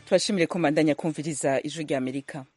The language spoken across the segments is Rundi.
tubashimire ko mbandanya kumviriza ijwi rya amerika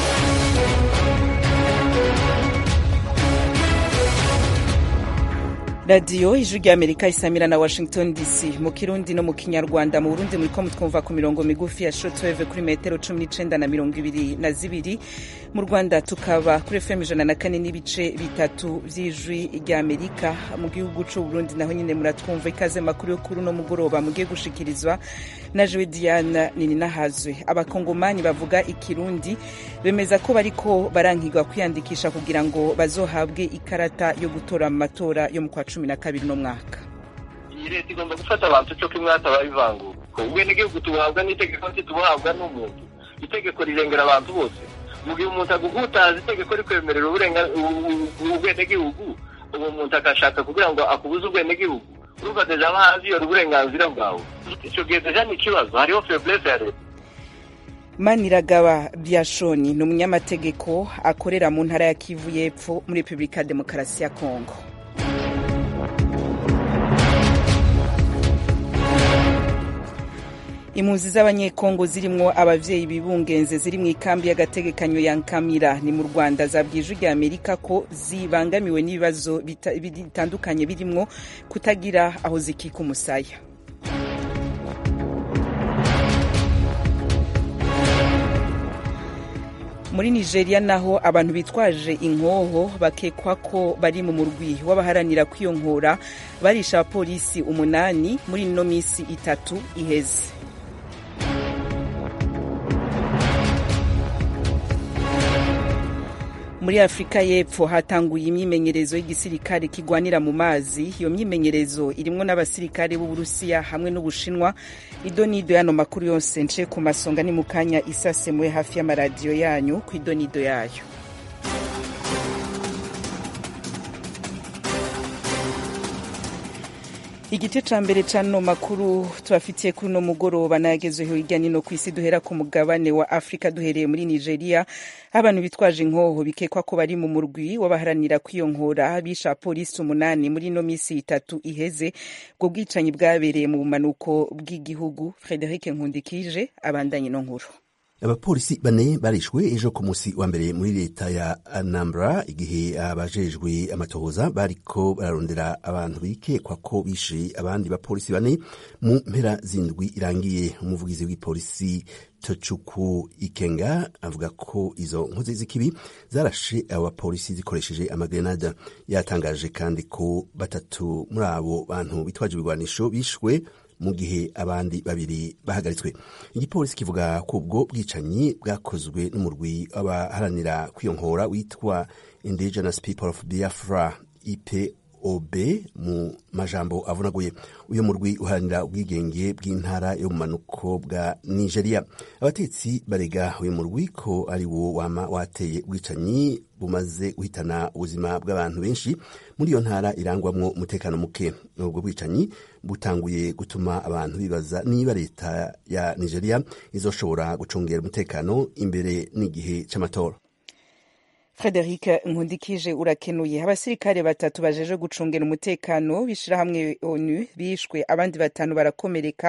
radiyo ijwi rya amerika isamira na washington dc mu kirundi no mu kinyarwanda mu burundi muriko mutwumva ku mirongo migufi ya shortwave kuri metero cumi n'icenda na mirongo ibiri na zibiri mu rwanda tukaba kuri fm ijana na kane n'ibice bitatu vy'ijwi rya amerika mu gihugu c'uburundi naho nyine muratwumva ikaze makuru yo kuri uno mugoroba mugiye gushikirizwa na jewe diana nininahazwe abakongomani bavuga ikirundi bemeza ko bariko barankigwa kwiyandikisha kugira ngo bazohabwe ikarata yo gutora mu matora yo mu kwa cumi na kabiri no mwaka iyi leta igomba gufata abantu cyo kimwe hataba ivangura ubwenegihugu tubuhabwa n'itegeko ntitubuhabwa n'umuntu itegeko rirengera abantu bose mu gihe umuntu aguhutaza itegeko rikwemerera ubwenegihugu uwo muntu agashaka kugira ngo akubuze ubwenegihugu urumva deja aba hanze iyo uburenganzira bwawe icyo gihe deja ni ikibazo hariho feblese ya leta maniragaba byashoni ni umunyamategeko akorera mu ntara ya kivu y'epfo muri repubulika ya demokarasi ya kongo impunzi z'abanyekongo zirimwo abavyeyi bibungenze ziri mu ikambi y'agategekanyo ya nkamira ni mu rwanda zabwije rya amerika ko zibangamiwe n'ibibazo bitandukanye birimwo kutagira aho zikika umusaya muri nigeria naho abantu bitwaje inkoho bakekwa ko bari mu murwi w'abaharanira kwiyonkora barisha abapolisi umunani muri ino minsi itatu iheze muri afurika y'epfo hatanguye imyimenyerezo y'igisirikare kigwanira mu mazi iyo myimenyerezo irimwo n'abasirikare b'uburusiya hamwe n'ubushinwa idonido y'ano makuru yose nce ku masonga ni mu kanya isasemuwe hafi y'amaradiyo yanyu ku idonido yayo igice ca mbere c'ano makuru tubafitiye kuri uno mugoroba nayagezeho hirya nino ku isi duhera ku mugabane wa afurika duhereye muri nigeria abantu bitwaje inkoho bikekwa ko bari mu murwi w'abaharanira kwiyonkora bisha polisi umunani muri ino misi itatu iheze ubwo bwicanyi bwabereye mu bumanuko bw'igihugu frederic nkundikije abandanye no nkuru abapolisi bane barishwe ejo ku musi wa mbere muri leta ya anambra igihe abajejwe amatohoza bariko bararondera abantu bikekwa ko bishe abandi bapolisi bane mu mpera zindwi irangiye umuvugizi w'ipolisi tocuku ikenga avuga ko izo nkozi z'ikibi zarashe abo bapolisi zikoresheje amagrenada yatangaje kandi ko batatu muri abo bantu bitwaje ibigwanisho bishwe mu gihe abandi babiri bahagaritswe igipolisi kivuga ko ubwo bwicanyi bwakozwe n'umurwi w'abaharanira kwiyonkora witwa indigenous people of biafra ipob mu majambo avunaguye uyu murwi uharanira ubwigenge bw'intara yo mu manuko bwa nigeria abatetsi barega uyu murwi ko ari wo wama wateye ubwicanyi bumaze guhitana ubuzima bw'abantu benshi muri iyo ntara irangwamwo umutekano muke ubwo bwicanyi butanguye gutuma abantu bibaza niba leta ya nigeria izoshobora gucungera umutekano imbere n'igihe c'amatora frederic nkundikije urakenuye abasirikare batatu bajeje gucungera umutekano b'ishirahamwe onu bishwe abandi batanu barakomereka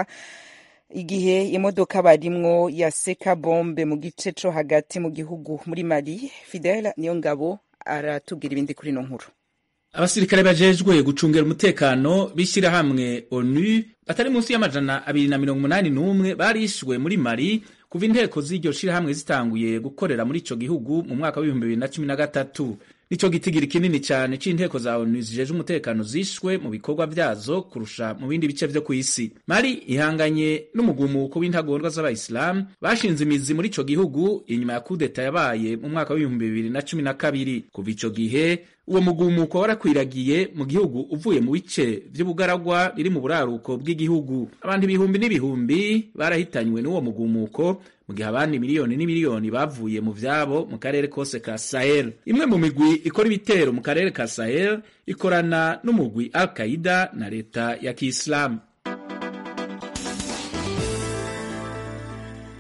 igihe imodoka barimwo yaseka bombe mu gice co hagati mu gihugu muri mali fidel niyo ngabo aratubwira ibindi kuri ino nkuru abasirikare bajejwe gucungera umutekano b'ishyirahamwe onu batari munsi y'amajana abiri na mirongo umunani n'umwe barishwe muri mali kuva inteko z'iryo shirahamwe zitanguye gukorera muri ico gihugu mu mwaka w'ibihumbi bibiri na cumi na gatatu nico gitigiri kinini cyane c'inteko za onu zijeje umutekano zishwe mu bikorwa vyazo kurusha mu bindi bice vyo kw'isi mali ihanganye n'umugumuko w'intagondwa z'abayisilamu bashinze imizi muri ico gihugu inyuma ya kudeta yabaye mu mwaka w'ibihumbi bibiri na cumi na kabiri kuva ico gihe uwo mugumuko warakwiragiye mu gihugu uvuye mu bice vy'ubugaragwa biri mu buraruko bw'igihugu abantu ibihumbi n'ibihumbi barahitanywe n'uwo mugumuko mu gihe abandi miliyoni n'imiliyoni bavuye mu vyabo mu karere kose ka Sahel imwe mu migwi ikora ibitero mu karere ka Sahel ikorana n'umugwi Al Qaida na leta ya Kiislamu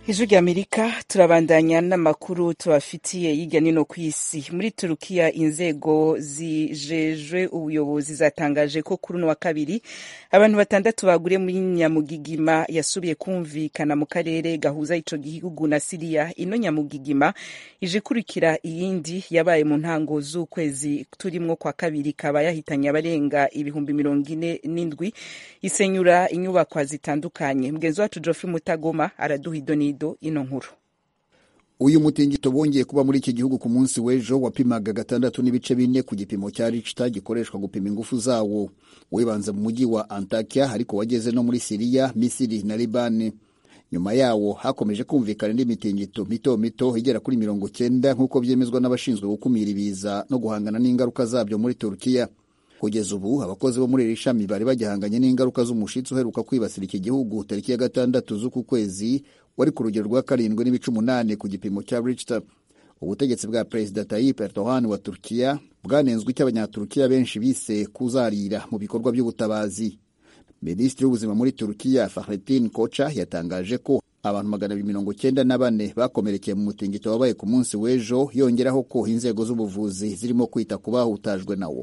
ijwi ry'amerika turabandanya n'amakuru tubafitiye hirya nino ku isi muri turukiya inzego zijejwe ubuyobozi zatangaje ko kuri uno wa kabiri abantu batandatu baguriye muri nyamugigima yasubiye kumvikana mu karere gahuza ico gihugu na siriya ino nyamugigima ije ikurikira iyindi yabaye mu ntango z'ukwezi turimwo kwa kabiri kaba yahitanye abarenga ibihumbi mirongo ine n'indwi isenyura inyubakwa zitandukanye mugenzi wacu geoffrey mutagoma araduha idonido ino nkuru uyu mutingito bongeye kuba muri iki gihugu ku munsi w'ejo wapimaga gatandatu n'ibice bine ku gipimo cya richter gikoreshwa gupima ingufu zawo wibanze mu mujyi wa antakia ariko wageze no muri siriya misiri na libani nyuma yawo hakomeje kumvikana indi mitingito mito mito igera kuri mirongo cyenda nk'uko byemezwa n'abashinzwe gukumira ibiza no guhangana n'ingaruka zabyo muri turukiya kugeza ubu abakozi bo muri iri shami bari bagihanganye n'ingaruka z'umushitsi uheruka kwibasira iki gihugu tariki ya gatandatu z'uku kwezi wari ku rugero rwa karindwi n'ibice umunani ku gipimo cya Richter. Ubutegetsi bwa Perezida Tayyip Erdogan wa Turkiya bwanenzwe icyo abanyaturukiya benshi bise kuzarira mu bikorwa by'ubutabazi. Minisitiri w'ubuzima muri Turkiya Fahrettin Koca yatangaje ko abantu magana abiri mirongo cyenda na bane bakomerekeye mu mutingito wabaye ku munsi w'ejo yongeraho ko inzego z'ubuvuzi zirimo kwita ku bahutajwe nawo.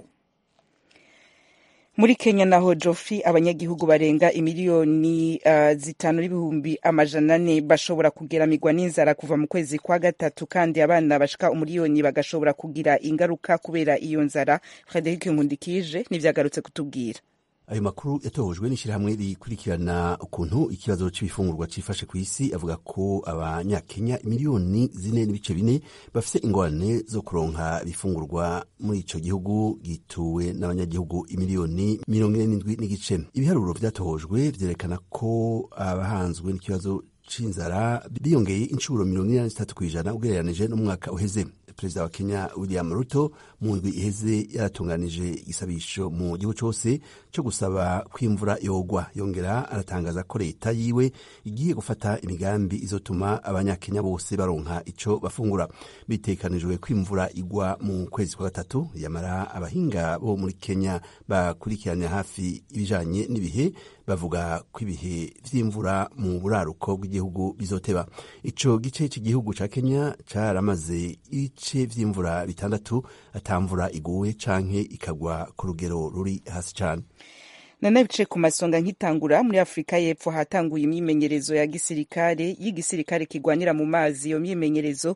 muri kenya naho jofi abanyagihugu barenga imiliyoni uh, zitanu n'ibihumbi amajana ane bashobora kugeramirwa n'inzara kuva mu kwezi kwa gatatu kandi abana bashika umuliyoni bagashobora kugira ingaruka kubera iyo nzara frederic nkundikije nivyagarutse kutubwira ayo makuru yatohojwe n'ishyirahamwe rikurikirana ukuntu ikibazo cy'ibifungurwa cifashe ku isi avuga ko abanyakenya miliyoni zine n'ibice bine bafite ingorane zo kuronka ibifungurwa muri ico gihugu gituwe n'abanyagihugu imiliyoni mirongo ine n'indwi n'igice ibiharuro vyatohojwe vyerekana ko abahanzwe n'ikibazo c'inzara biyongeye inshuro mirongo ine na zitatu kw'ijana ugereranije n'umwaka uheze perezida wa kenya william ruto mu ndwi iheze yaratunganije igisabisho mu gihugu cyose cyo gusaba kwimvura yogwa yongera aratangaza ko leta yiwe igiye gufata imigambi izotuma abanyakenya bose baronka ico bafungura bitekanijwe kwimvura igwa mu kwezi kwa gatatu yamara abahinga bo muri kenya bakurikirana hafi ibijanye n'ibihe bavuga ko ibihe vy'imvura mu buraruko bw'igihugu bizoteba ico gice cy'igihugu ca kenya caramaze ibice vy'imvura bitandatu atamvura iguwe canke ikagwa ku rugero ruri hasi cane nanabice ku masonga nk'itangura muri afurika y'epfo hatanguye imyimenyerezo ya gisirikare y'igisirikare kigwanira mu mazi iyo myimenyerezo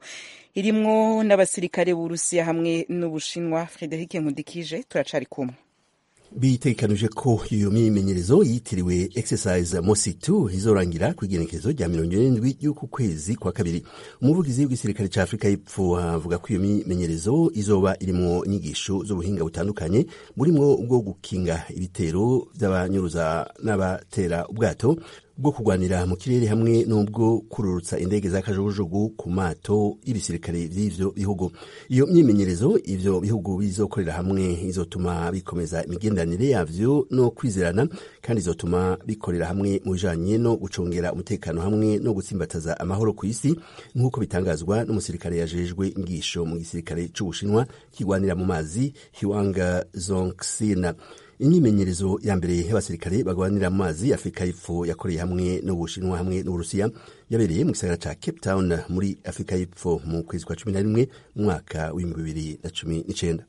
irimwo n'abasirikare b'urusiya hamwe n'ubushinwa frederic nkundikije turacari kumwe bitegekanije ko iyo myimenyerezo yitiriwe exercise mosi 2 izorangira ku igenekerezo rya mirongo irindwi y'uku kwezi kwa kabiri umuvugizi w'igisirikare ca afurika y'epfo avuga ko iyo myimenyerezo izoba irimwo inyigisho z'ubuhinga butandukanye burimwo ubwo gukinga ibitero vy'abanyuruza n'abatera ubwato bwo kurwanira mu kirere hamwe n'ubwo kururutsa indege za kajugujugu ku mato y'ibisirikare vy'ivyo bihugu iyo myimenyerezo ivyo bihugu bizokorera hamwe izotuma bikomeza imigenderanire yavyo no kwizerana kandi izotuma bikorera hamwe mu bijanye no gucungera umutekano hamwe no gutsimbataza amahoro ku isi nk'uko bitangazwa n'umusirikare yajejwe ingisho mu gisirikare c'ubushinwa kigwanira mu mazi hiwanga zongsina imyimenyerezo ya mbere y'abasirikare bagwanira mu mazi afurika y'epfo yakoreye hamwe n'ubushinwa hamwe n'uburusiya yabereye mu gisagara ca cape town muri afurika y'epfo mu kwezi kwa cumi na rimwe mu mwaka w'ibihumbi bibiri na cumi n'icenda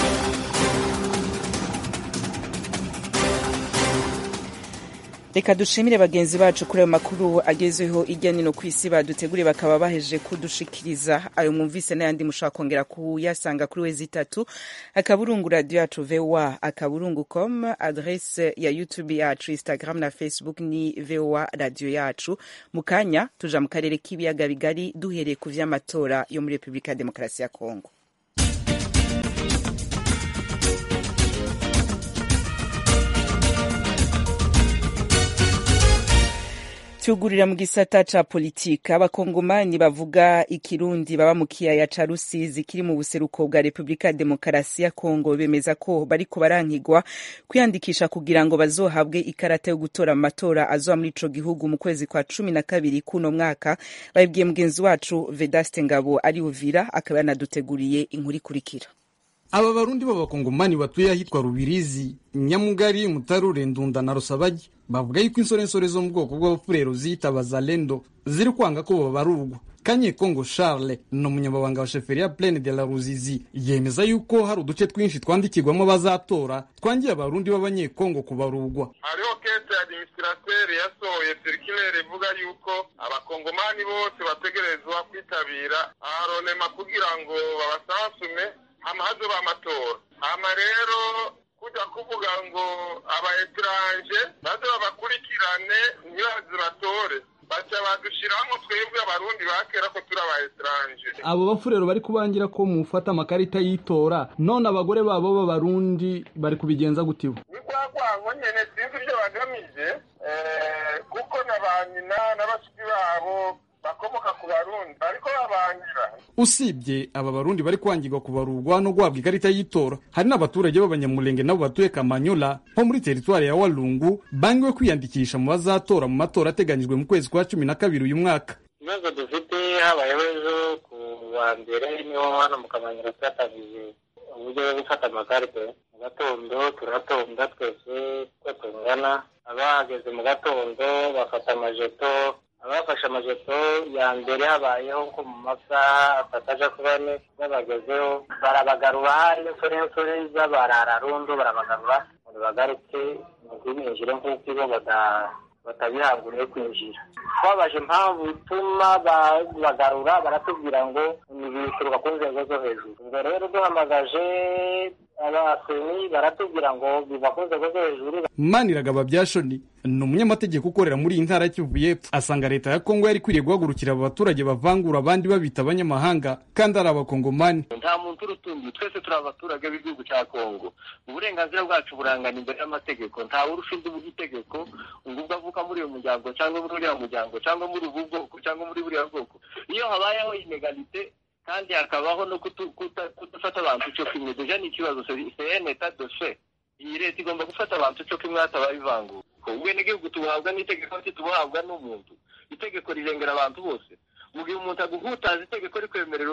reka dushimire bagenzi bacu kuri ayo makuru agezweho irya nino ku isi baduteguriye bakaba baheje kudushikiriza ayo mwumvise n'ayandi mushobora kongera kuyasanga kuri wezi itatu akaburungu radiyo yacu voa akaburungu com adrese ya youtube yacu instagram na facebook ni voa radiyo yacu mu kanya tuja mu karere k'ibiyaga bigari duhereye ku vy'amatora yo muri repubulika ya demokarasi ya kongo tugurira mu gisata ca politika abakongomani bavuga ikirundi baba mu kiyaya ca rusizi kiri mu buseruko bwa repubulika ya demokarasi ya kongo bemeza ko bariko barankigwa kwiyandikisha kugira ngo bazohabwe ikarata yo gutora mu matora azoba muri ico gihugu mu kwezi kwa cumi na kabiri kuno mwaka babibwiye mugenzi wacu vedaste ngabo ari uvira akaba yanaduteguriye inkuru ikurikira aba barundi b'abakongomani batuye ahitwa rubirizi nyamugari mutarure ndunda na rusabagi bavuga yuko insorensore zo mu bwoko bw'abafurero ziyita bazalendo ziri kwanga ko babarurwa kanyekongo charles ni umunyamabanga wa sheferi ya plaine de la ruzizi yemeza yuko hari uduce twinshi twandikirwamo abazatora twangiye abarundi b'abanyekongo kubarurwa hariho kese administrateur yasohoye circulaire ivuga yuko abakongomani bose bategerezwa kwitabira aronema kugira ngo babasansume hama hazoba amatora hama rero kujya kuvuga ngo aba etranje baze babakurikirane ntibaze batore baca badushiramo twebwe abarundi bakera ko turi aba etranje abo bafurero bari kubangira ko mufata amakarita y'itora none abagore babo b'abarundi bari kubigenza gutiwe ni kwa kwango nyene sinzi ibyo bagamije kuko na ba nyina na bashiki babo bakomoka ku barundi bariko babangira usibye aba barundi bari kwangirwa kubarurwa no guhabwa ikarita y'itora hari n'abaturage b'abanyamulenge nabo batuye kamanyola nko muri teritwari ya walungu bangiwe kwiyandikisha mu bazatora mu matora ateganyijwe mu kwezi kwa cumi na kabiri uyu mwaka ibibazo dufite habayeho ejo ku wa mbere niho hano mu kamanyira twatangije uburyo bwo gufata amakarite mu gatondo turatonda twese uko tungana abahageze mu gatondo bafata amajeto abafashe amajeto ya mbere habayeho nko mu masaha atatu aja kuri ane babagezeho barabagarura hari insorensore z'abarararundo barabagarura ngo bagaruke mu kwinjira nk'uko ibo batabihanguriye kwinjira twabaje impamvu ituma bagarura baratubwira ngo ntibituruka ku nzego zo hejuru ubwo rero duhamagaje abaseni baratubwira ngo biva ku nzego zo hejuru maniragaba byashoni ni umunyamategeko ukorera muri iyi ntara y'Kivu y'Epfo asanga leta ya Kongo yari ikwiriye guhagurukira aba baturage bavangura abandi babita abanyamahanga kandi ari abakongomani nta muntu urutumbi twese turi abaturage b'igihugu cya kongo uburenganzira bwacu burangana imbere y'amategeko ntawe urusha undi itegeko ngo ubwo avuka muri uyu muryango cyangwa muri uriya muryango cyangwa muri ubu bwoko cyangwa muri buriya bwoko iyo habayeho inegalite kandi hakabaho no kudafata abantu cyo kimwe deja ni ikibazo c'est etat de fait iyi leta igomba gufata abantu cyo kimwe hatabaye ivangura ubwenegihugu tubuhabwa n'itegeko ntitubuhabwa n'umuntu itegeko rirengera abantu bose mu gihe umuntu aguhutaza itegeko rikwemerera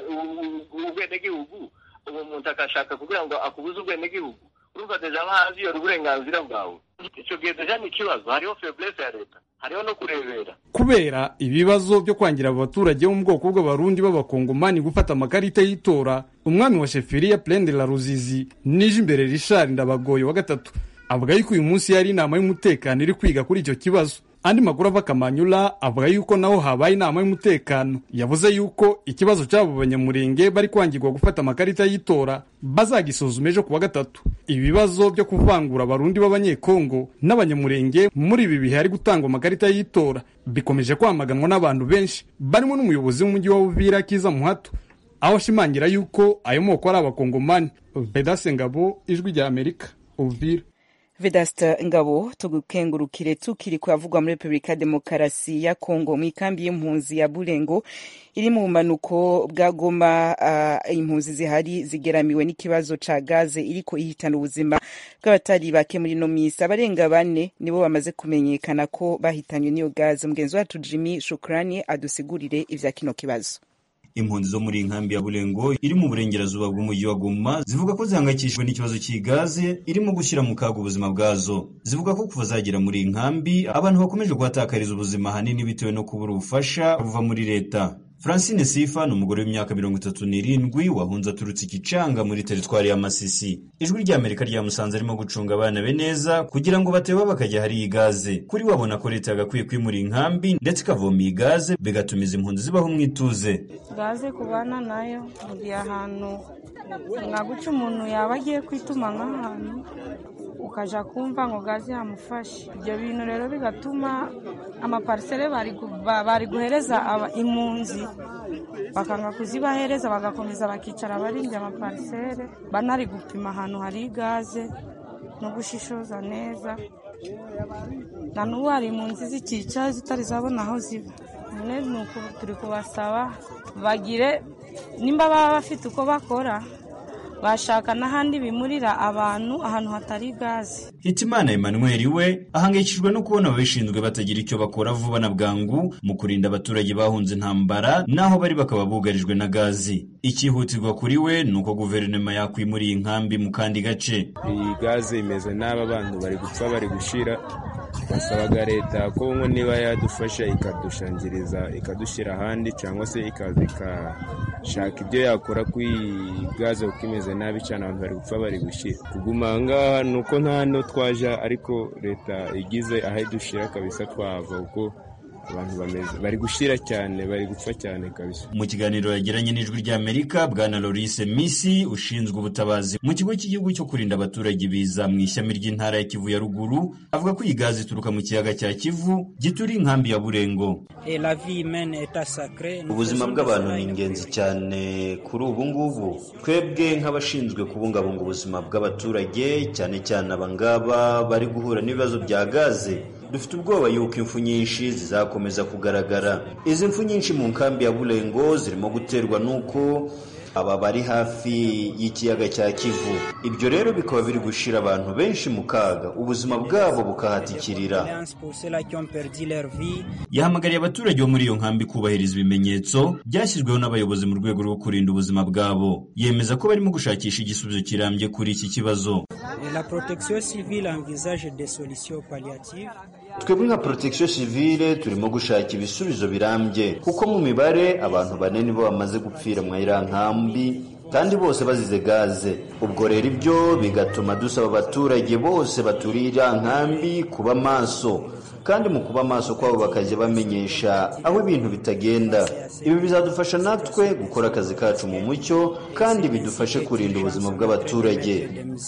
ubwenegihugu uwo muntu agashaka kugira ngo akubuze ubwenegihugu urumva deja aba haziyora uburenganzira bwawe icyo gihe deja ni ikibazo hariho faiblesse ya leta hariho no kurebera kubera ibibazo byo kwangira abaturage bo mu bwoko bw'abarundi b'abakongomani gufata amakarita y'itora umwami wa sheferiya plaine de la ruzizi nije imbere richard ndabagoye wa gatatu avuga yuko uyu munsi yari inama y'umutekano iri kwiga kuri icyo kibazo andi makuru ava kamanyula avuga yuko naho habaye inama y'umutekano yavuze yuko ikibazo cy'abo banyamurenge bari kwangirwa gufata amakarita y'itora bazagisuzuma ejo kuwa gatatu ibibazo byo kuvangura abarundi b'abanyekongo n'abanyamurenge muri ibi bihe hari gutangwa amakarita y'itora bikomeje kwamaganwa n'abantu benshi barimo n'umuyobozi w'umujyi wa Uvira Kiza Muhato aho ashimangira yuko ayo moko ari abakongomani Vedase Ngabo ijwi rya Amerika Uvira Vedasta Ngabo tugukengurukire tukiri kuyavugwa muri Republika Demokarasi ya Kongo mu ikambi y'impunzi ya Burengo iri mu bumanuko bwa Goma uh, impunzi zihari zigeramiwe n'ikibazo ca gaze iriko ihitana ubuzima bw'abatari bake muri no misi abarenga bane nibo bamaze kumenyekana ko bahitanywe n'iyo gaze mugenzi wacu Jimmy Shukrani adusigurire ivya kino kibazo impunzi zo muri inkambi ya Burengo iri mu burengerazuba bw'umujyi wa Goma zivuga ko zihangayikishijwe n'ikibazo cy'igaze irimo gushyira mu kaga ubuzima bwazo zivuga ko kuva zagera muri iyi nkambi abantu bakomeje kuhatakariza ubuzima ahanini bitewe no kubura ubufasha buva muri leta Francine Sifa ni umugore w'imyaka mirongo itatu n'irindwi wahunze aturutse ikicanga muri teritwari ya Masisi. Ijwi rya Amerika ryamusanze arimo gucunga abana be neza kugira ngo bateba bakajya hari iyi gaze. Kuri we abona ko leta yagakwiye kwimura inkambi ndetse ikavoma iyi gaze bigatuma izi mpunzi zibaho mu ituze. gaze kubana nayo mugihe ahantu mwaguca umuntu yaba agiye kwituma nk'ahantu ukaja kumva ngo gaze yamufashe ibyo bintu rero bigatuma amaparisere bari guhereza impunzi bakanga kuzibahereza bagakomeza bakicara barindira amaparisere banari gupima ahantu hari gaze no gushishoza neza na n'ubu hari impunzi zikica zitari zabona aho ziba none ni uku turi kubasaba bagire nimba baba bafite uko bakora bashaka n'ahandi bimurira abantu ahantu hatari gaze Hitimana Emmanuel we ahangayikishijwe no kubona ababishinzwe batagira icyo bakora vuba na bwangu mu kurinda abaturage bahunze intambara naho bari bakaba bugarijwe na gazi icyihutirwa kuri we ni uko guverinoma yakwimura iyi nkambi mu kandi gace iyi gaze imeze nabi abantu bari gupfa bari gushira twasabaga leta ko nko niba yadufasha ikadushangiriza ikadushyira ahandi cyangwa se ikaza ikashaka ibyo yakora kuri iyi gaze kuko imeze nabi cyane abantu bari gupfa bari gushyira kuguma aha ngaha ni uko nta no twaja ariko leta igize aho idushyira kabisa twahava kuko abantu bameze bari gushyira cyane bari gupfa cyane kabisa mu kiganiro yagiranye n'ijwi ry'amerika bwana lorise misi ushinzwe ubutabazi mu kigo cy'igihugu cyo kurinda abaturage ibiza mu ishami ry'intara ya kivu ya ruguru avuga ko iyi gazi ituruka mu kiyaga cya kivu gituriye inkambi ya burengo ubuzima bw'abantu ni ingenzi cyane kuri ubu ngubu twebwe nk'abashinzwe kubungabunga ubuzima bw'abaturage cyane cyane abangaba bari guhura n'ibibazo bya gaze dufite ubwoba yuko impfu nyinshi zizakomeza kugaragara izi mfu nyinshi mu nkambi ya burengo zirimo guterwa n'uko aba bari hafi y'ikiyaga cya kivu ibyo rero bikaba biri gushyira abantu benshi mu kaga ubuzima bwabo bukahatikirira yahamagariye abaturage bo muri iyo nkambi kubahiriza ibimenyetso byashyizweho n'abayobozi mu rwego rwo kurinda ubuzima bwabo yemeza ko barimo gushakisha igisubizo kirambye kuri iki kibazo twebwe nka protection civile turimo gushaka ibisubizo birambye kuko mu mibare abantu bane nibo bamaze gupfira mu iriya nkambi kandi bose bazize gaze ubwo rero ibyo bigatuma dusaba abaturage bose baturiye iriya nkambi kuba maso kandi mu kuba maso kwabo bakajya bamenyesha aho ibintu bitagenda ibi bizadufasha natwe gukora akazi kacu mu mucyo kandi bidufashe kurinda ubuzima bw'abaturage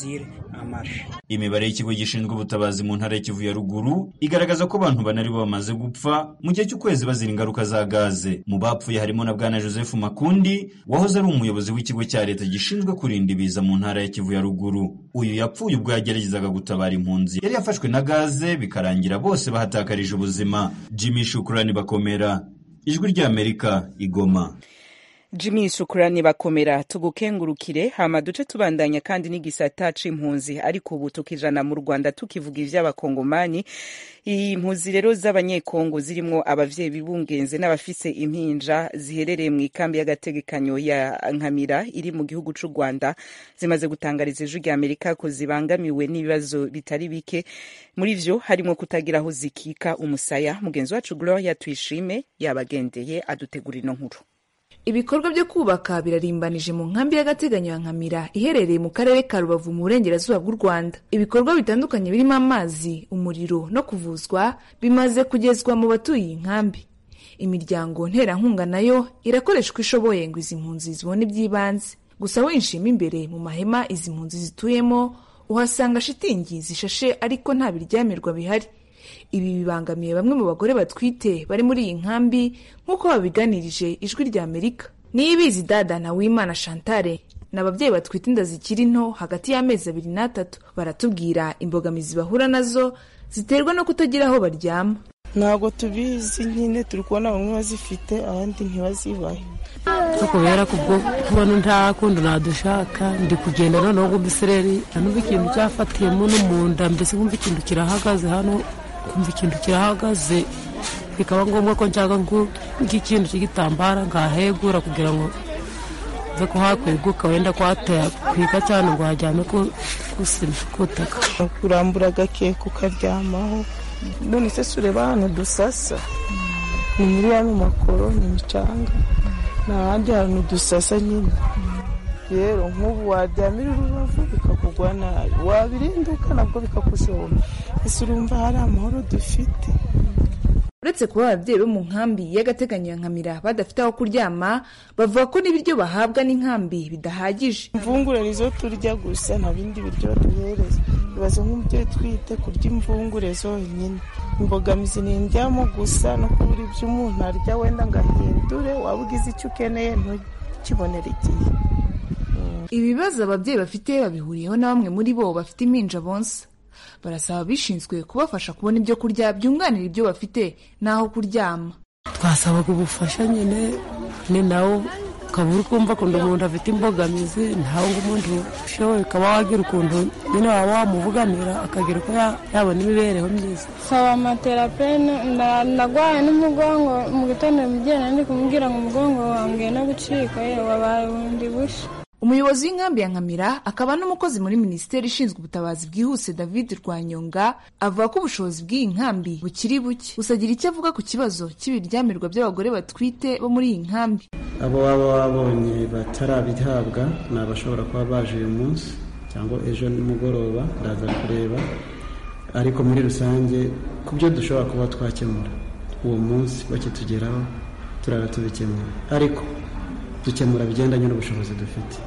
imibare y'ikigo gishinzwe ubutabazi mu ntara y'Ikivu ya ruguru igaragaza ko abantu bane aribo bamaze gupfa mu gihe cy'ukwezi bazira ingaruka za gaze mu bapfuye harimo na bwana joseph makundi wahoze ari umuyobozi w'ikigo cya leta gishinzwe kurinda ibiza mu ntara y'Ikivu ya ruguru uyu yapfuye ubwo yageragezaga gutabara impunzi yari yafashwe na gaze bikarangira bose bahatakarije ubuzima jimmy shukurani bakomera ijwi ry'amerika igoma Jimmy shukurani bakomera tugukengurukire hama duce tubandanya kandi n'igisata c'impunzi ariko ubu tukijana mu Rwanda tukivuga ivy'abakongomani impunzi rero z'abanyekongo zirimwo abavyeyi bibungenze n'abafise impinja ziherereye mu ikambi y'agategekanyo ya Nkamira iri mu gihugu c'u Rwanda zimaze gutangariza ijwi rya Amerika ko zibangamiwe n'ibibazo bitari bike muri vyo harimo kutagira aho zikika umusaya mugenzi wacu Gloria Tuyishime yabagendeye adutegura ino nkuru ibikorwa byo kubaka birarimbanije mu nkambi y'agateganyo ya nkamira iherereye mu karere ka rubavu mu burengerazuba bw'u rwanda ibikorwa bitandukanye birimo amazi umuriro no kuvuzwa bimaze kugezwa mu batuye iyi nkambi imiryango nterankunga nayo irakoresha uko ishoboye ngo izi mpunzi zibone iby'ibanze gusa winshima imbere mu mahema izi mpunzi zituyemo uhasanga shitingi zishashe ariko nta biryamirwa bihari ibi bibangamiye bamwe mu bagore batwite bari muri iyi nkambi nk'uko babiganirije ijwi rya amerika niyibizi dada na wimana chantale ni ababyeyi batwite inda zikiri nto hagati y'amezi abiri n'atatu baratubwira imbogamizi bahura nazo ziterwa no kutagira aho baryama ntabwo tubizi nyine turi kubona bamwe bazifite abandi ntibazibahe ko kubera kubwo kubona nta kundi nadushaka ndi kugenda noneho ngo umusereri numva ikintu cyafatiyemo no mu nda mbese nkumva ikintu kirahagaze hano kumva ikintu kirahagaze bikaba ngombwa ko nshaka nk'ikintu cy'igitambara ngahegura kugira ngo nze ko hakweguka wenda kwatwika cyane ngo hajyame kusima kutaka kurambura agakeka ukaryamaho none se sureba ahantu dusasa ni muri ya makoro ni imicanga nta handi hantu dusasa nyine rero nk'ubu waryamira urubavu bikakugwa nabi wabirinduka nabwo bikakushobora ese urumva hari amahoro dufite uretse kuba ababyeyi bo mu nkambi y'agateganyo ya nkamira badafite aho kuryama bavuga ko n'ibiryo bahabwa n'inkambi bidahagije imvungure nizo turya gusa nta bindi biryo baduhereza ibaze nk'umubyeyi utwite kurya imvungure zonyine imbogamizi ni indyamo gusa no kubura ibyo umuntu arya wenda ngo ahindure waba ugize icyo ukeneye ntukibonere igihe ibi bibazo ababyeyi bafite babihuriyeho na bamwe muri bo bafite impinja bonsa barasaba abishinzwe kubafasha kubona ibyo kurya byunganira ibyo bafite n'aho kuryama twasabaga ubufasha nyine ni nawo ukaba uri kumva ukuntu umuntu afite imbogamizi ntawe ngo umuntu ushoboye ukaba wagira ukuntu nyine waba wamuvuganira akagira uko yabona imibereho myiza saba amaterapene ndagwaye n'umugongo mu gitondo mugenda ndi kumubwira ngo umugongo wange no gucika wabaye bundi bushya umuyobozi w'inkambi ya nkamira akaba n'umukozi muri minisiteri ishinzwe ubutabazi bwihuse david rwanyonga avuga ko ubushobozi bw'iyi nkambi bukiri buke gusa agira icyo avuga ku kibazo cy'ibiryamirwa by'abagore batwite bo muri iyi nkambi abo waba wabonye batarabihabwa ni abashobora kuba baje uyu munsi cyangwa ejo nimugoroba ndaza kureba ariko muri rusange ku byo dushobora kuba twakemura uwo munsi bakitugeraho turara tubikemura ariko dukemura bigendanye n'ubushobozi dufite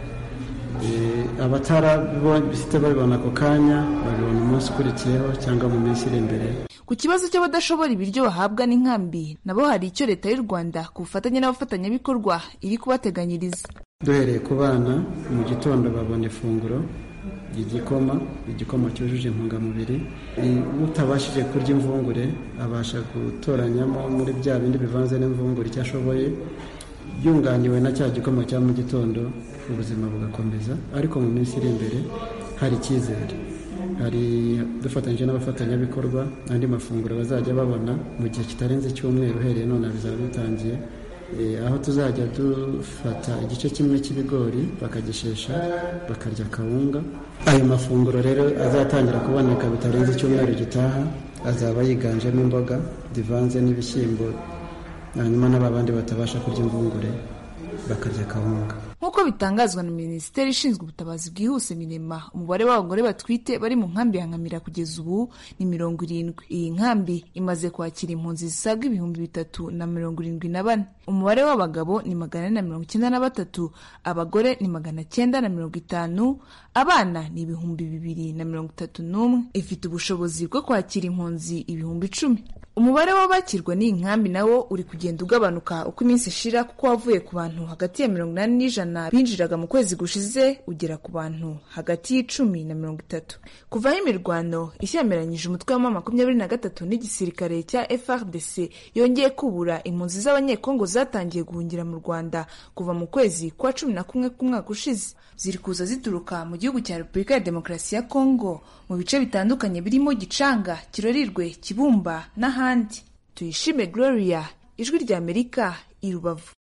abatarabifite babibona ako kanya babibona umunsi ukurikiyeho cyangwa mu minsi iri imbere ku kibazo cy'abadashobora ibiryo bahabwa n'inkambi nabo hari icyo leta y'u rwanda ku bufatanye n'abafatanyabikorwa iri kubateganyiriza duhereye ku bana mu gitondo babona ifunguro igikoma igikoma cyujuje intungamubiri utabashije kurya imvungure abasha gutoranyamo muri bya bindi bivanze n'imvungure icyo ashoboye byunganiwe na cya gikoma cya mu gitondo ubuzima bugakomeza ariko mu minsi iri imbere hari icyizere hari dufatanyije n'abafatanyabikorwa andi mafunguro bazajya babona mu gihe kitarenze icyumweru uhereye none bizaba bitangiye aho tuzajya dufata igice kimwe cy'ibigori bakagishesha bakarya akawunga ayo mafunguro rero azatangira kuboneka bitarenze icyumweru gitaha azaba yiganjemo imboga zivanze n'ibishyimbo hanyuma n'abandi batabasha kurya imvungure bakarya akawunga nk'uko bitangazwa na minisiteri ishinzwe ubutabazi bwihuse minema umubare w'abagore batwite bari mu nkambi ya nkamira kugeza ubu ni mirongo irindwi iyi nkambi imaze kwakira impunzi zisaga ibihumbi bitatu na mirongo irindwi na bane umubare w'abagabo ni magana ane na mirongo icyenda na batatu abagore ni magana cyenda na mirongo itanu abana ni ibihumbi bibiri na mirongo itatu n'umwe ifite ubushobozi bwo kwakira impunzi ibihumbi icumi umubare w'abakirwa n'iyi nkambi nawo uri kugenda ugabanuka uko iminsi ishira kuko wavuye ku bantu hagati ya mirongo inani n'ijana binjiraga mu kwezi gushize ugera ku bantu hagati y'icumi na mirongo itatu kuvaho imirwano ishyamiranyije umutwe wa makumyabiri na gatatu n'igisirikare cya frdc yongeye kubura impunzi z'abanyekongo zatangiye guhungira mu rwanda kuva mu kwezi kwa cumi na kumwe k'umwaka ushize ziri kuza zituruka mu gihugu cya repubulika ya demokarasi ya kongo mu bice bitandukanye birimo gicanga kirorirwe kibumba n'ahandi tuyishime gloria ijwi rya amerika i rubavu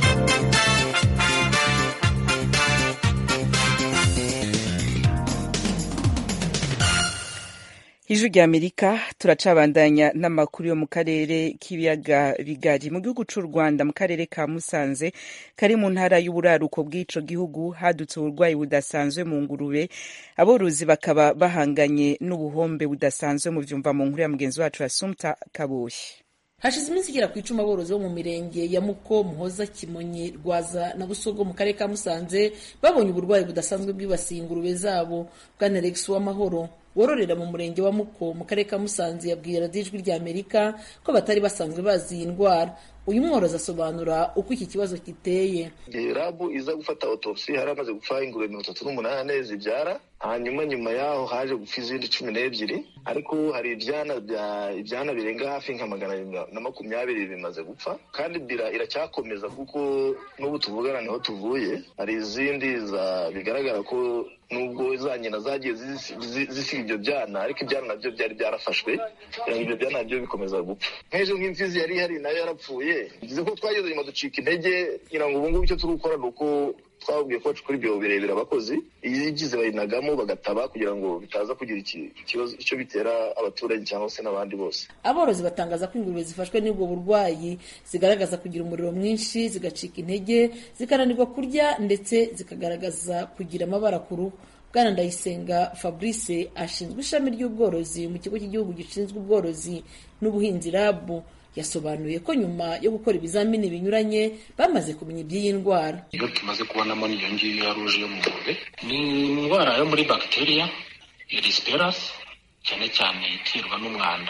ijwi rya amerika turacabandanya n'amakuru yo mu karere k'ibiyaga bigari mu gihugu cy'u rwanda mu karere ka musanze kari mu ntara y'uburaruko bw'ico gihugu hadutse uburwayi budasanzwe mu ngurube aborozi bakaba bahanganye n'ubuhombe budasanzwe mu vyumva mu nkuru ya mugenzi wacu asumta kabushi hashize iminsi igera ku icumi aborozi bo mu mirenge ya muko muhoza kimonyi rwaza na busogo mu karere ka musanze babonye uburwayi budasanzwe bwibasiye ingurube zabo bwana rex w'amahoro wororera mu murenge wa muko mu karere ka musanze yabwiye radiyo ijwi rya amerika ko batari basanzwe bazi iyi ndwara uyu mworozi asobanura uko iki kibazo giteye igihe rabu iza gufata otopsi hari amaze gupfa ingurube mirongo itatu n'umunani zibyara hanyuma nyuma yaho haje gupfa izindi cumi n'ebyiri ariko hari ibyana bya ibyana birenga hafi nka magana abiri na makumyabiri bimaze gupfa kandi bira iracyakomeza kuko n'ubu tuvugana niho tuvuye hari izindi bigaragara ko nubwo za nyina zagiye zisiga ibyo byana ariko ibyana nabyo byari byarafashwe kugira ngo ibyo byana nabyo bikomeza gupfa nk'ejo nk'imfizi yari ihari nayo yarapfuye bivuze ko twageze nyuma ducika intege kugira ngo ubu ngubu icyo turi gukora ni uko twababwiye ko bacukura ibyobo birebire abakozi iyo igize bayinagamo bagataba kugira ngo bitaza kugira ikibazo icyo bitera abaturage cyangwa se n'abandi bose aborozi batangaza ko ingurube zifashwe n'ubwo burwayi zigaragaza kugira umuriro mwinshi zigacika intege zikananirwa kurya ndetse zikagaragaza kugira amabara ku ruhu bwana ndayisenga fabrice ashinzwe ishami ry'ubworozi mu kigo cy'igihugu gishinzwe ubworozi n'ubuhinzi rabu yasobanuye ko nyuma yo gukora ibizamini binyuranye bamaze kumenya iby'iyi ndwara iyo tumaze kubonamo n'iyo ngiyo ya ruje yo mu ngurube ni indwara yo muri bagiteriya erisperasi cyane cyane iterwa n'umwanda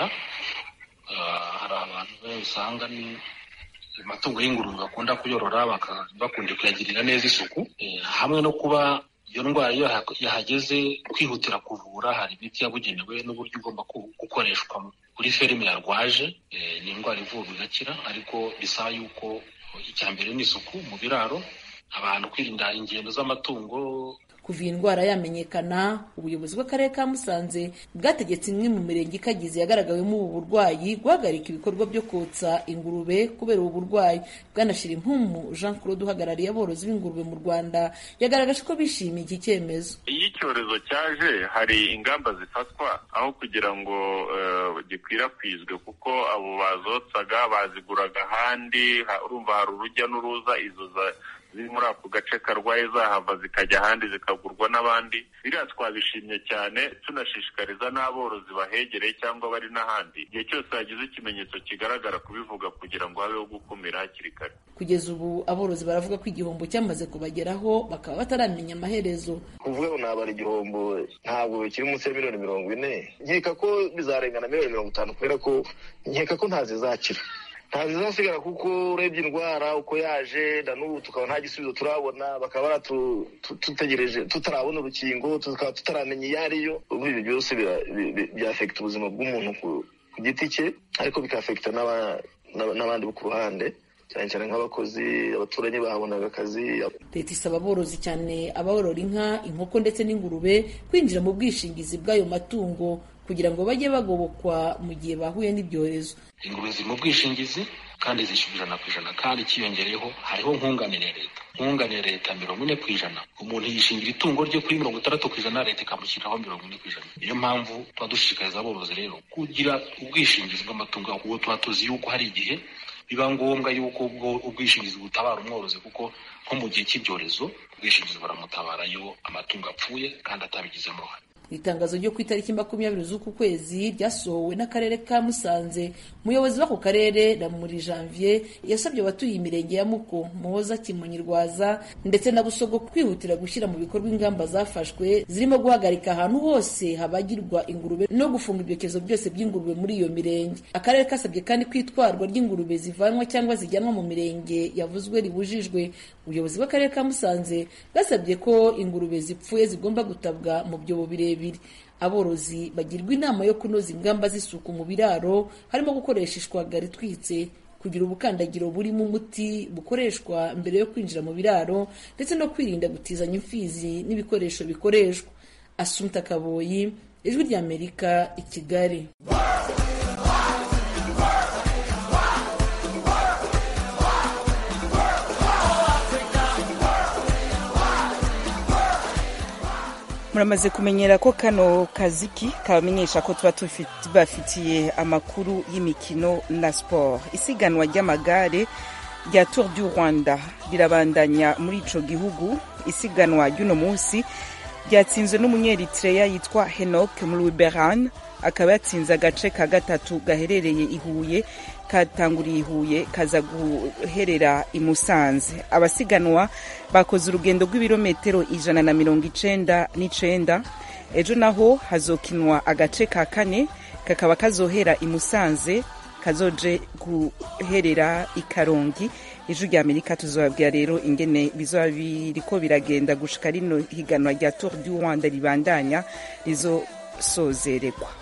hari abantu usanga amatungo y'ingurube bakunda kuyorora bakunda kuyagirira neza isuku hamwe no kuba iyo ndwara iyo yahageze kwihutira kuvura hari imiti yabugenewe n'uburyo ugomba gukoreshwa kuri ferime yarwaje ni indwara ivurwa igakira ariko bisaba yuko icya mbere ni isuku mu biraro abantu kwirinda ingendo z'amatungo kuva iyi ndwara yamenyekana ubuyobozi bw'akarere ka musanze bwategetse imwe mu mirenge ikagize yagaragawemo ubu burwayi guhagarika ibikorwa byo kotsa ingurube kubera ubu burwayi bwanashyira impumu jean claude uhagarariye aborozi b'ingurube mu rwanda yagaragaje ko bishimiye iki cyemezo iyo icyorezo cyaje hari ingamba zifatwa aho kugira ngo gikwirakwizwe kuko abo bazotsaga baziguraga ahandi urumva hari urujya n'uruza izo ziri muri ako gace karwaye zahava zikajya ahandi zikagurwa n'abandi biriya twabishimye cyane tunashishikariza n'aborozi bahegereye cyangwa bari n'ahandi igihe cyose hagize ikimenyetso kigaragara kubivuga kugira ngo habeho gukumira hakiri kare kugeza ubu aborozi baravuga ko igihombo cyamaze kubageraho bakaba bataramenya amaherezo kuvuga ngo nabara igihombo ntabwo bikiri munsi ya miliyoni mirongo ine nkeka ko bizarengana miliyoni mirongo itanu kubera ko nkeka ko ntazizakira ntazizasigara kuko urebye indwara uko yaje na n'ubu tukaba nta gisubizo turabona bakaba dutegereje tutarabona urukingo tukaba tutaramenya iyo ariyo ubu ibi byose byafekita ubuzima bw'umuntu ku giti cye ariko bikafekita n'abandi bo ku ruhande cyane cyane nk'abakozi abaturanyi bahabonaga akazi leta isaba aborozi cyane aborora inka inkoko ndetse n'ingurube kwinjira mu bwishingizi bw'ayo matungo kugira ngo bajye bagobokwa mu gihe bahuye n'ibyorezo ingurube ziri mu bwishingizi kandi zishyura ijana ku ijana kandi ikiyongereyeho hariho nkunganire leta nkunganire leta mirongo ine ku ijana umuntu yishingira itungo rye kuri mirongo itandatu ku ijana leta ikamushyiriraho mirongo ine ku ijana niyo mpamvu tuba dushishikariza aborozi rero kugira ubwishingizi bw'amatungo kuko tuba tuzi yuko hari igihe biba ngombwa yuko ubwo ubwishingizi butabara umworozi kuko nko mu gihe cy'ibyorezo ubwishingizi buramutabara iyo amatungo apfuye kandi atabigizemo uruhare mu itangazo ryo ku itariki makumyabiri z'uku kwezi ryasohowe n'akarere ka musanze umuyobozi w'ako karere ramuri janvier yasabye abatuye imirenge ya muko muhoza kimonyi rwaza ndetse na busogo kwihutira gushyira mu bikorwa ingamba zafashwe zirimo guhagarika ahantu hose habagirwa ingurube no gufunga ibyokezo byose by'ingurube muri iyo mirenge akarere kasabye kandi ko itwarwa ry'ingurube zivanwa cyangwa zijyanwa mu mirenge yavuzwe ribujijwe ubuyobozi bw'akarere ka musanze bwasabye ko ingurube zipfuye zigomba gutabwa mu byobo birebire aborozi bagirwa inama yo kunoza ingamba z'isuku mu biraro harimo gukoresha ishwagara itwitse kugira ubukandagiro burimo umuti bukoreshwa mbere yo kwinjira mu biraro ndetse no kwirinda gutizanya imfizi n'ibikoresho bikoreshwa asumta kaboyi ijwi ry'amerika i kigali muramaze kumenyera ko kano kaziki kabamenyesha ko tuba tubafitiye amakuru y'imikino na siporo isiganwa ry'amagare rya tour du rwanda rirabandanya muri ico gihugu isiganwa ry'uno munsi ryatsinzwe n'umunyeritreya yitwa henok muluberan akaba yatsinze agace ka gatatu gaherereye i huye katanguriye i huye kaza guherera i musanze abasiganwa bakoze urugendo rw'ibirometero ijana na mirongo icenda n'icenda ejo naho hazokinwa agace ka kane kakaba kazohera i musanze kazoje guherera i karongi ijwi rya amerika tuzobabwira rero ingene bizoba biriko biragenda gushika rino higanwa rya tour du rwanda ribandanya rizosozeregwa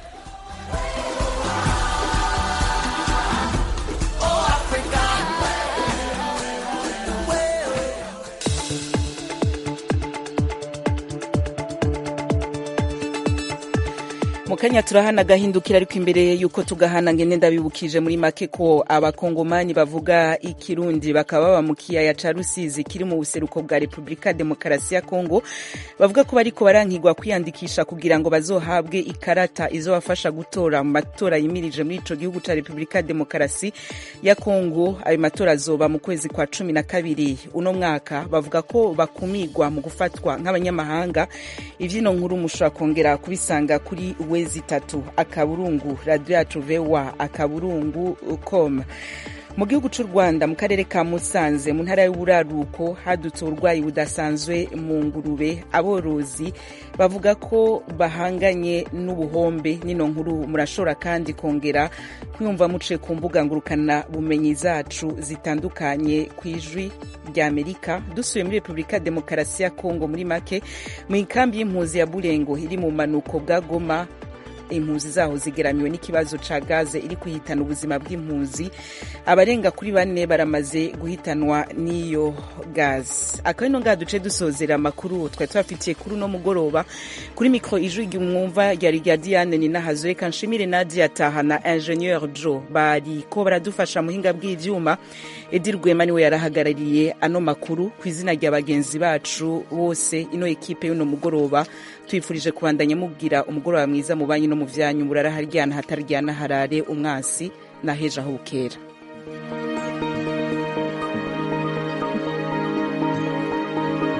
mu kanya turahana agahindukira ariko imbere yuko tugahana ngene ndabibukije muri make ko abakongomani bavuga ikirundi bakaba baba mu kiyaya ca rusizi kiri mu buseruko bwa repubulika demokarasi ya kongo bavuga ko bariko barankigwa kwiyandikisha kugira ngo bazohabwe ikarata izobafasha gutora mu matora yimirije muri ico gihugu ca repubulika demokarasi ya kongo ayo matora azoba mu kwezi kwa cumi na kabiri uno mwaka bavuga ko bakumigwa mu gufatwa nk'abanyamahanga ivyino nkuru mushobora kongera kubisanga kuri we zitatu akaburungu radiyo yacu vewa akaburungu com mu gihugu cy'u rwanda mu karere ka musanze mu ntara y'uburaruko hadutse uburwayi budasanzwe mu ngurube aborozi bavuga ko bahanganye n'ubuhombe nino nkuru murashobora kandi kongera kwiyumva muce ku mbuga ngurukana bumenyi zacu zitandukanye ku ijwi rya amerika dusuye muri repubulika demokarasi ya kongo muri make mu ikambi y'impuzi ya burengo iri mu manuko bwa goma impunzi zaho zigeramiwe n'ikibazo ca gaze iri kuhitana ubuzima bw'impunzi abarenga kuri bane baramaze guhitanwa n'iyo gaze akaba ino ngaha duce dusozera amakuru twari tubafitiye kuri uno mugoroba kuri mikro ijwi mwumva ryari rya diane ninahazo reka nshimire nadia taha na ingenieur jo bariko baradufasha muhinga bw'ivyuma edi rwema niwe yarahagarariye ano makuru ku izina rya bagenzi bacu bose ino ekipe y'uno mugoroba twifurije kubandanya mubwira umugoroba mwiza mu banyi no mu vyanyu murara haryana hataryana harare umwasi na hejo aho bukera